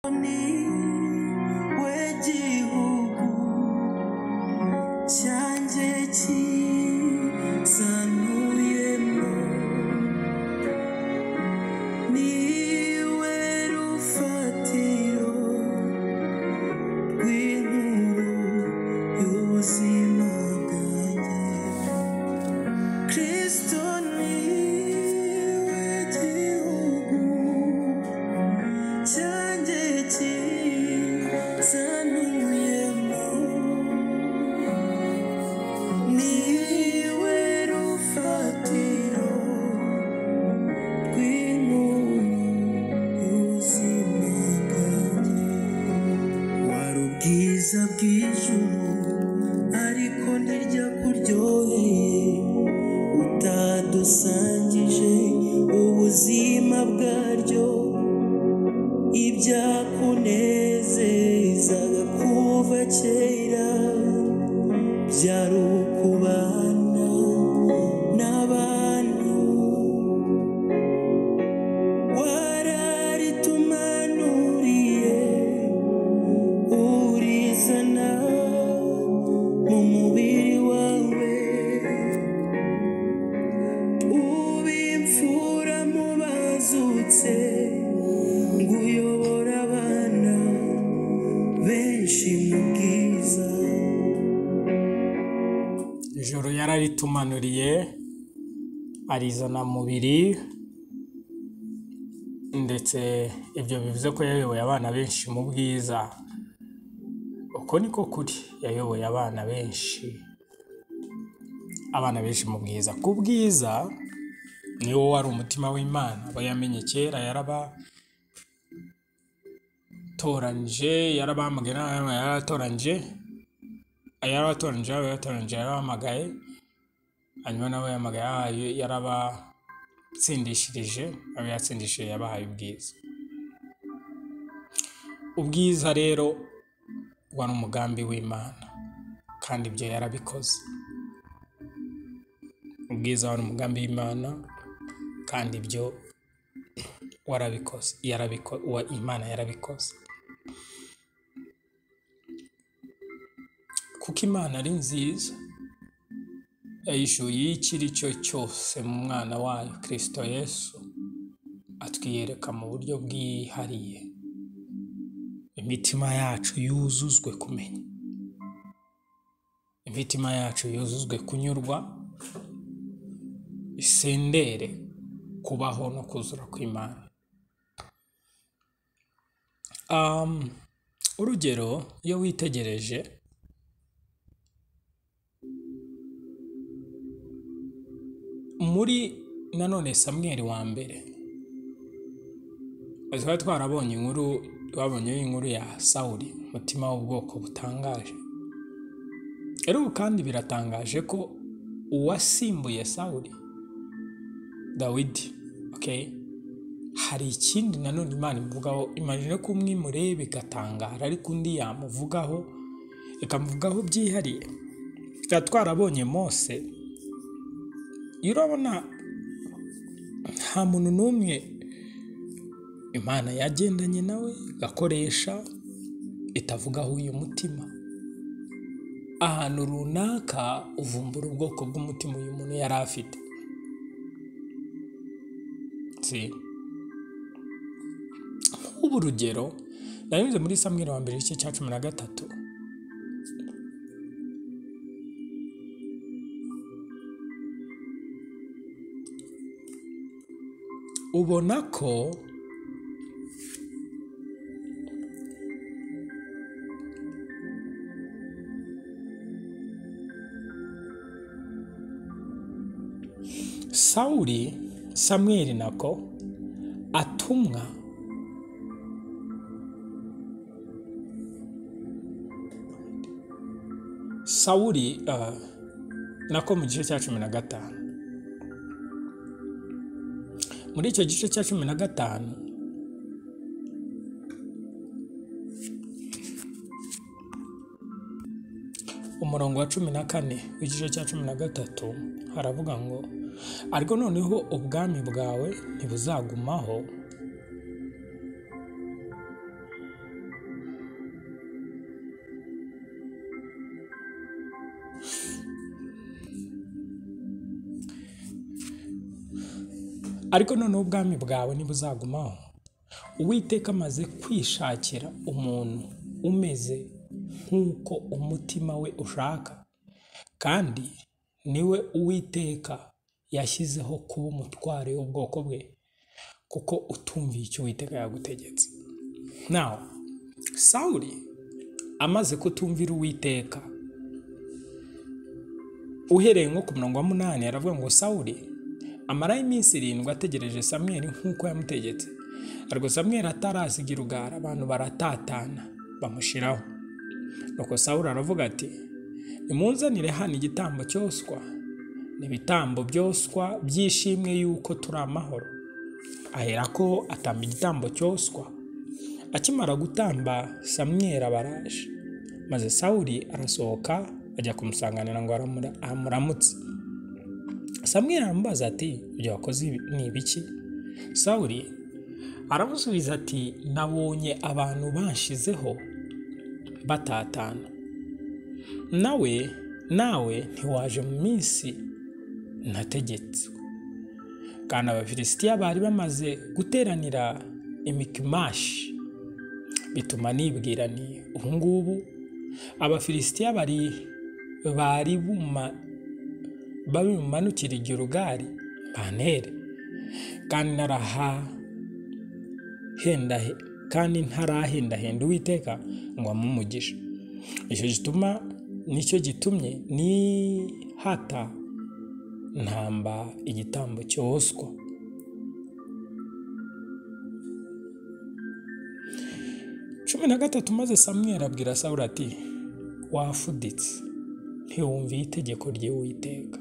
umugabane w'igihugu cyanjye cyisanuyemo niwe rufatiro rw'inkuru y'ubuzima bwanjye kristo niwe gihugu cyanjye cyisanuyemo niwe rufatiro rw'inkuru y'ubuzima bwanjye wari ubwiza bw'ijuru ariko ntirya kuryoheye utadusangije ubuzima bwaryo ibyakunezezaga kuva kera byari ukubana n'abantu wararitumanuriye urizana mu mubiri wawe ubimfura mu bazutse nguyobora abana benshi mu bwiza ijoro yararitumanuriye arizana mu mubiri ndetse ibyo bivuze ko yayoboye abana benshi mu bwiza uko niko kuri yayoboye abana benshi abana benshi mu bwiza ku bwiza ni wo wari umutima w'imana bayamenye kera yarabatoranije yarabamagaye n'abana yarabatoranije yarabatoranije yarabatoranije yarabamagaye hanyuma nabo yamagaye yabahaye- yarabatsindishirije abo yatsindishije yabahaye ubwiza ubwiza rero wari umugambi w'imana kandi ibyo yarabikoze ubwiza wari umugambi w'imana kandi ibyo warabikoze yarabiko wa imana yarabikoze kuko imana ari nziza yayishuye icyo ari cyo cyose mu mwana wayo kirisito yesu atwiyereka mu buryo bwihariye imitima yacu yuzuzwe kumenya imitima yacu yuzuzwe kunyurwa isendere kubaho no kuzura kw'imana um, urugero iyo witegereje muri nanone samweri wa mbere twari twarabonye inkuru twabonye inkuru ya sawuri umutima w'ubwoko butangaje ariko kandi biratangaje ko uwasimbuye sawuri dawidi okay? hari ikindi nanone imana imuvugaho imajine ko umwe imureba igatangara ariko undi yamuvugaho ikamuvugaho byihariye twari twarabonye mose iyo urabona nta muntu n'umwe imana yagendanye nawe igakoresha itavugaho uyu mutima ahantu runaka uvumbura ubwoko bw'umutima uyu muntu yari afite si nk'ubu urugero nanyuze muri samweri wa mbere igice cya cumi na gatatu ubona ko sawuri samweri nako atumwa sawuri ah, nako mu gice cya cumi na gatanu muri icyo gice cya cumi na gatanu umurongo wa cumi na kane w'igice cya cumi na gatatu haravuga ngo ariko noneho ubwami bwawe ntibuzagumaho ariko noneho ubwami bwawe ntibuzagumaho uwiteka amaze kwishakira umuntu umeze nk'uko umutima we ushaka kandi niwe uwiteka yashyizeho kuba umutware w'ubwoko bwe kuko utumviye icyo uwiteka yagutegetse nawe sawuri amaze kutumvira uwiteka uhereye nko ku murongo wa munani aravuga ngo sawuri amaraho iminsi irindwi ategereje samweri nk'uko yamutegetse ariko samweri atarasigira ugara abantu baratatana bamushyiraho nuko sawuri aravuga ati nimunzanire hano igitambo cyoswa ni ibitambo byoswa byishimwe yuko turi amahoro aherako atamba igitambo cyoswa akimara gutamba samweri abaraje maze sawuri arasohoka ajya kumusanganira ngo aramura- amuramutse samweri aramubaza ati ibyo wakoze ibi- ni ibiki sawuri aramusubiza ati nabonye abantu banshizeho batatana nawe nawe ntiwaje mu minsi nategetse kandi abafilisitiya bari bamaze guteranira imikimashi bituma nibwira ni ubu ngubu abafilisitiya bari bari buma- babimanukira igirugari bantere kandi naraha henda kandi ntarahendahenda uwiteka ngo amumugishe icyo gituma nicyo gitumye nihata ntamba igitambo cyoswa cumi na gatatu maze samweri abwira sawuri ati wafuditse ntiwumviye itegeko ry'uwiteka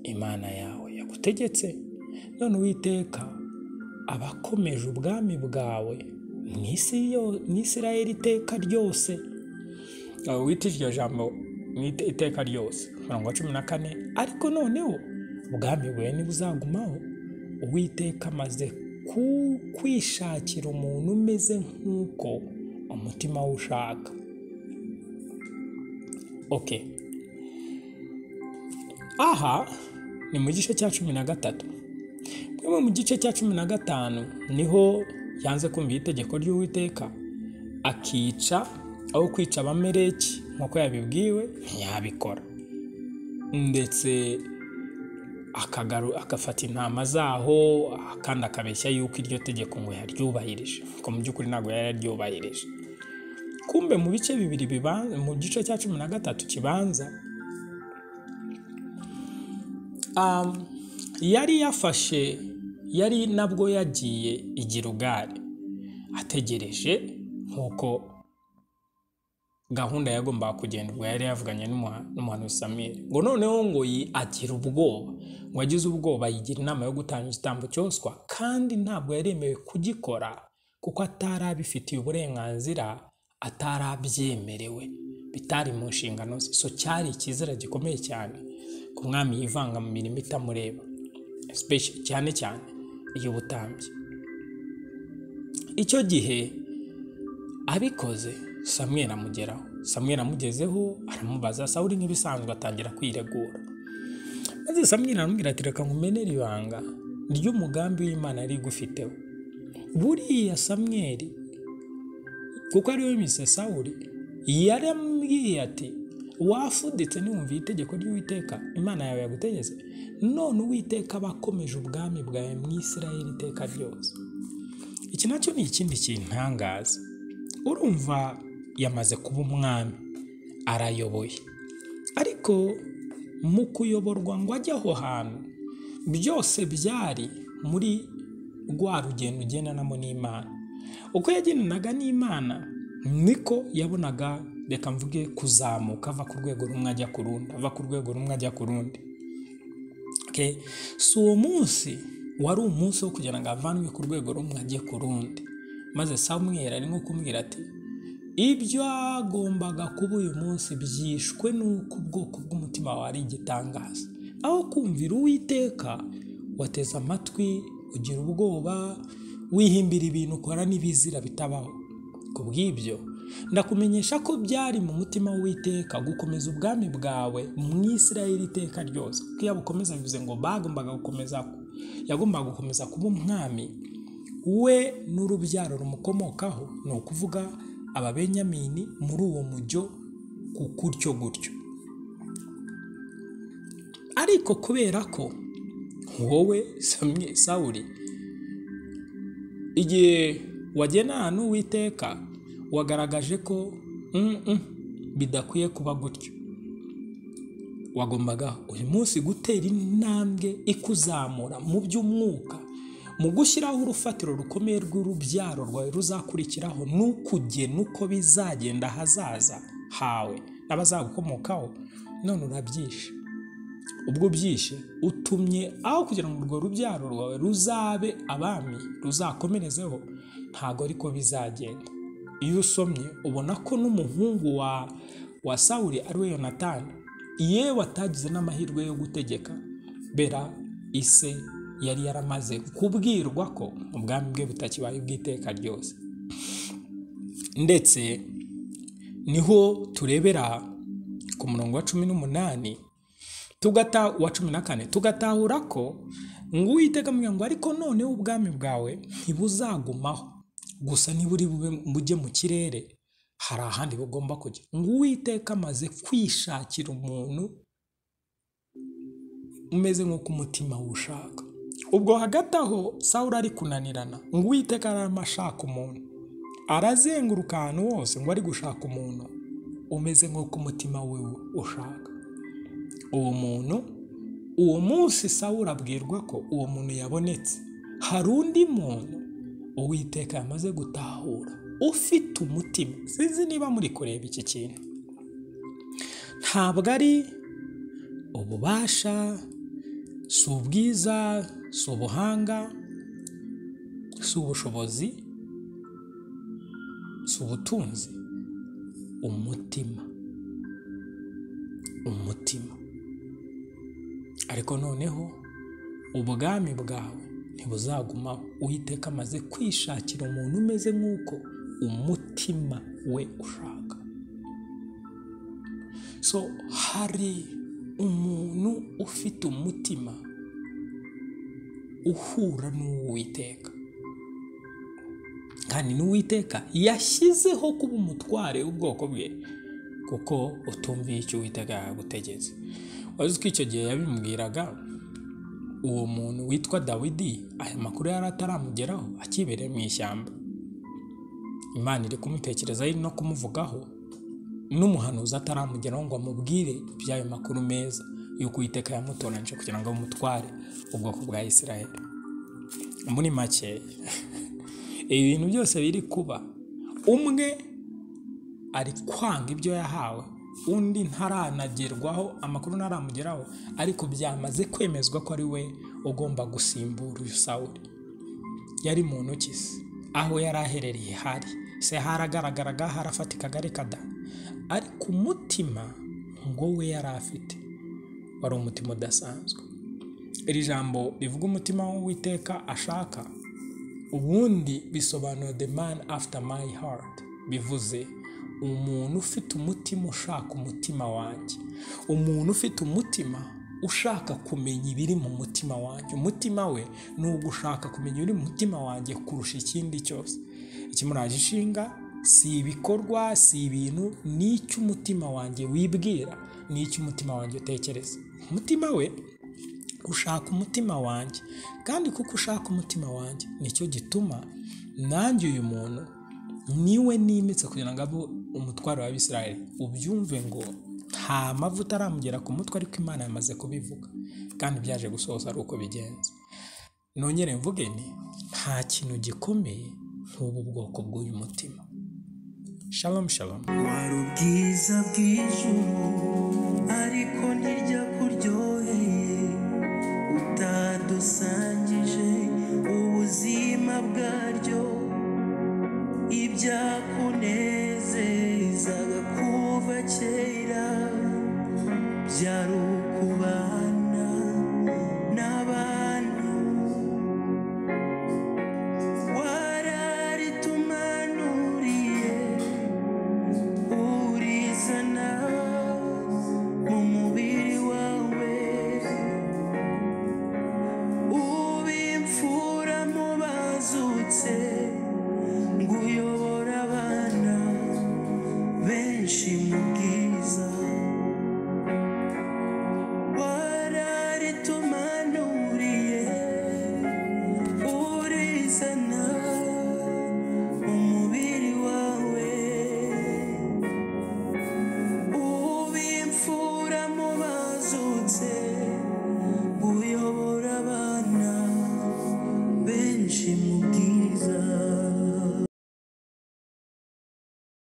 imana yawe yagutegetse none uwiteka aba akomeje ubwami bwawe mu isi yo- mu isirayeli iteka ryose aho wita iryo jambo mu ite- iteka ryose mirongo cumi na kane ariko noneho ubwami bwe ntibuzagumaho uwiteka amaze ku- kwishakira umuntu umeze nk'uko umutima we ushaka okay aha ni mu gice cya cumi na gatatu bimwe mu gice cya cumi na gatanu niho yanze kumva itegeko ry'uwiteka akica aho kwica abamereki nk'uko yabibwiwe ntiyabikora ndetse akagaru agafata intama zaho kandi akabeshya yuko iryo tegeko ngo yaryubahirije ariko mu by'ukuri ntabwo yari yaryubahirije kumbe mu bice bibiri bibanza mu gice cya cumi na gatatu kibanza um, yari yafashe yari nabwo yagiye i Gilugari ategereje nk'uko gahunda yagombaga kugenda ubwo yari yavuganye n'umuha- n'umuhanuzi samiri ngo noneho ngo yi- agira ubwoba ngo agize ubwoba yigira inama yo gutanga igitambo cyoswa kandi ntabwo yaremewe kugikora kuko atari abifitiye uburenganzira atari abyemerewe bitari mu nshingano ze so cyari icyizere gikomeye cyane ku mwami yivanga mu mirimo itamureba Especially- cyane cyane iy'ubutambyi icyo gihe abikoze samweri amugeraho samweri amugezeho aramubaza sawuri nk'ibisanzwe atangira kwiregura maze samweri aramubwira ati reka nkumenere ibanga ry'umugambi w'imana yari igufiteho buriya samweri kuko ari we mise sawuri yaramubwiye ati wafuditse ntiwumviye itegeko ry'uwiteka imana yawe yagutegetse none uwiteka aba akomeje ubwami bwawe mu isirayeli iteka ryose iki nacyo ni ikindi kintangaza urumva yamaze kuba umwami arayoboye ariko mu kuyoborwa ngo ajye aho hantu byose byari muri rwa rugendo ugendanamo n'imana uko yagendanaga n'imana niko yabonaga reka mvuge kuzamuka ava ku rwego rumwe ajya ku rundi ava ku rwego rumwe ajya ku rundi Okay? si uwo munsi wari umunsi wo kugira ngo avanwe ku rwego rumwe ajye ku rundi maze samweri arimo kumubwira ati ibyo agombaga kuba uyu munsi byishwe n'uko ubwoko bw'umutima wawe ari igitangaza aho kumvira uwiteka wateze amatwi ugira ubwoba wihimbira ibintu ukora n'ibizira bitabaho ku bw'ibyo ndakumenyesha ko byari mu mutima w'iteka gukomeza ubwami bwawe mu isirayeli iteka ryose kuko iyo abukomeza bivuze ngo bagombaga gukomeza yagombaga gukomeza kuba umwami we n'urubyaro rumukomokaho ni ukuvuga ababenyamini muri uwo mujyo ku gutyo gutyo ariko kubera ko wowe samye sawuri igihe wagena ahantu witeka wagaragaje ko "Mm, mm, bidakwiye kuba gutyo wagombaga uyu munsi gutera intambwe ikuzamura mu by'umwuka mu gushyiraho urufatiro rukomeye rw'urubyaro rwawe ruzakurikiraho n'ukugena uko bizagenda ahazaza hawe n'abazagukomokaho none urabyishe ubwo byishe utumye aho kugira ngo urwo rubyaro rwawe ruzabe abami ruzakomerezeho ntabwo ariko bizagenda iyo usomye ubona ko n'umuhungu wa wa sawuri ari we yonatani yewe atagize n'amahirwe yo gutegeka bera ise yari yaramaze kubwirwa ko ubwami bwe butakibaye ubw'iteka ryose ndetse niho turebera ku murongo wa cumi n'umunani tugata wa cumi na kane tugatahura ko ngo uwiteka mvuga ngo ariko noneho ubwami bwawe ntibuzagumaho gusa niburi bube bujye mu kirere hari ahandi bugomba kujya ngo uwiteka amaze kwishakira umuntu umeze nk'uko umutima wushaka ubwo hagati aho sawuri ari kunanirana ngo uwiteka ararama ashaka umuntu arazenguruka ahantu hose ngo ari gushaka umuntu umeze nk'uko umutima we ushaka uwo muntu uwo munsi sawuri abwirwa ko uwo muntu yabonetse hari undi muntu uwiteka yamaze gutahura ufite umutima sinzi niba muri kureba iki kintu ntabwo ari ububasha si ubwiza si ubuhanga si ubushobozi si ubutunzi umutima umutima ariko noneho ubwami bwawe ntibuzaguma uhiteka amaze kwishakira umuntu umeze nk'uko umutima we ushaka so hari umuntu ufite umutima uhura n'uwiteka kandi n'uwiteka yashyizeho kuba umutware w'ubwoko bwe kuko utumviye icyo uwiteka yagutegetse wazi ko icyo gihe yabimubwiraga uwo muntu witwa dawidi aya makuru yari ataramugeraho akibereye mu ishyamba imana iri kumutekerezaho iri no kumuvugaho n'umuhanuzi ataramugeraho ngo amubwire iby'ayo makuru meza y'uko uwiteka yamutoranyije kugira ngo amutware ubwoko bwa israel muri make ibi bintu byose biri kuba umwe ari kwanga ibyo yahawe undi ntaranagerwaho amakuru ntaramugeraho ariko byamaze kwemezwa ko ari we ugomba gusimbura uyu sawuri yari mu ntoki se aho yari aherereye hari se haragaragaraga harafatika da ariko umutima ngo we yari afite wari umutima udasanzwe iri jambo rivuga umutima w'uwiteka ashaka ubundi bisobanura the man after my heart bivuze umuntu ufite umutima ushaka umutima wanjye umuntu ufite umutima ushaka kumenya ibiri mu mutima wanjye umutima we ni uwo ushaka kumenya ibiri mu mutima wanjye kurusha ikindi cyose ikimuraje ishinga si ibikorwa si ibintu ni icyo umutima wanjye wibwira ni icyo umutima wanjye utekereza umutima we ushaka umutima wanjye kandi kuko ushaka umutima wanjye nicyo gituma nanjye uyu muntu niwe nimitse kugira ngo abe umutwaro wa Israel ubyumve ngo nta mavuta aramugera ku mutwe ariko imana yamaze kubivuga kandi byaje gusohoza ari uko bigenza nongere mvuge ni nta kintu gikomeye nk'ubu bwoko bw'uyu mutima shalom shalom wari ubwiza bw'ijuru